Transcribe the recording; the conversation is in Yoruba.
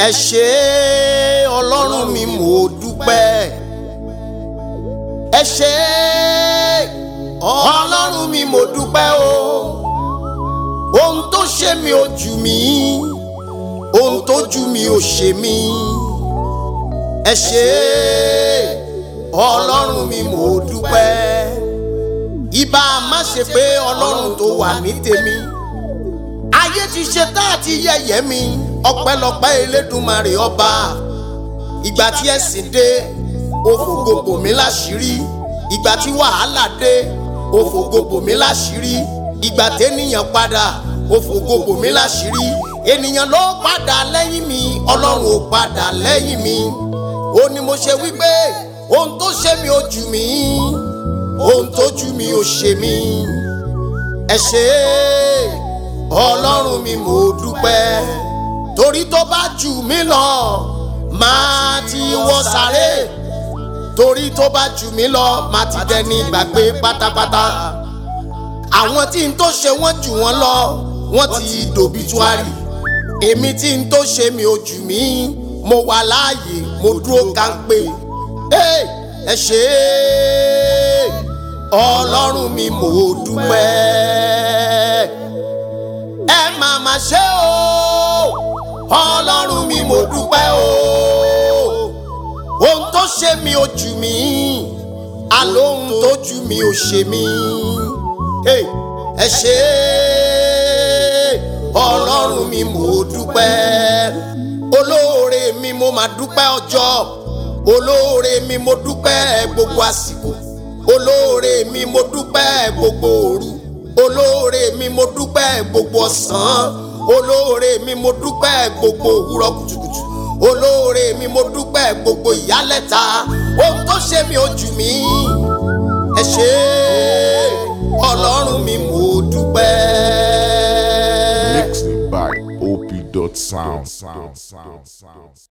ẹ ṣé ọlọ́run mi mo dúpẹ́ ẹ ṣé ọlọ́run mi mo dúpẹ́ o ohun tó ṣe mi ò jù mí ohun tó jù mí ò ṣe mí ẹ ṣé ọlọ́run mi mo dúpẹ́ ìbá má ṣe pé ọlọ́run tó wà ní tèmi ayé ti ṣe tá àti yẹ̀yẹ́ mi ọpẹ́lọpẹ́ elédùnmarè ọba ìgbà tí ẹ̀sìn dé ó fògo bò mí láṣìírí ìgbà tí wàhálà dé ó fògo bò mí láṣìírí ìgbà tẹ́nìyàn padà ó fògo bò mí láṣìírí ènìyàn ló padà lẹ́yìn mi ọlọ́run ò padà lẹ́yìn mi ó ní mo ṣe wípé ohun tó ṣe mi ò jù mí ohun tó jù mí ò ṣe mí ẹ ṣé ọlọ́run mi mo dúpẹ́ torí tó bá jù mí lọ máa ti wọ sáré torí tó bá jù mí lọ máa ti dẹni gbàgbé pátápátá àwọn tí n tó ṣe wọ́n jù wọ́n lọ wọ́n ti dòbítúárì èmi tí n tó ṣe mi ò jù mí mo wà láàyè mo dúró kánpé ẹ ṣé ọlọ́run mi mo dúpẹ́ ẹ máa ma ṣe o ọlọ́run mi mo dúpẹ́ o ohun tó ṣe mi ò jù mí àlóhun tó jù mí ò ṣe mí ẹ ṣé ọlọ́run mi mo dúpẹ́ olóore mi mo máa dúpẹ́ ọjọ́ olóore mi mo dúpẹ́ gbogbo àsìkò olóore mi mo dúpẹ́ gbogbo òru olóore mi mo dúpẹ́ gbogbo ọ̀sán olóore mi mo dúpẹ́ gbogbo òwúrọ̀ kùtùkùtù olóore mi mo dúpẹ́ gbogbo ìyálẹ̀ta ohun tó ṣe mi ò jù mí ẹ ṣé ọlọ́run mi mo dúpẹ́. Mixed by op.sound.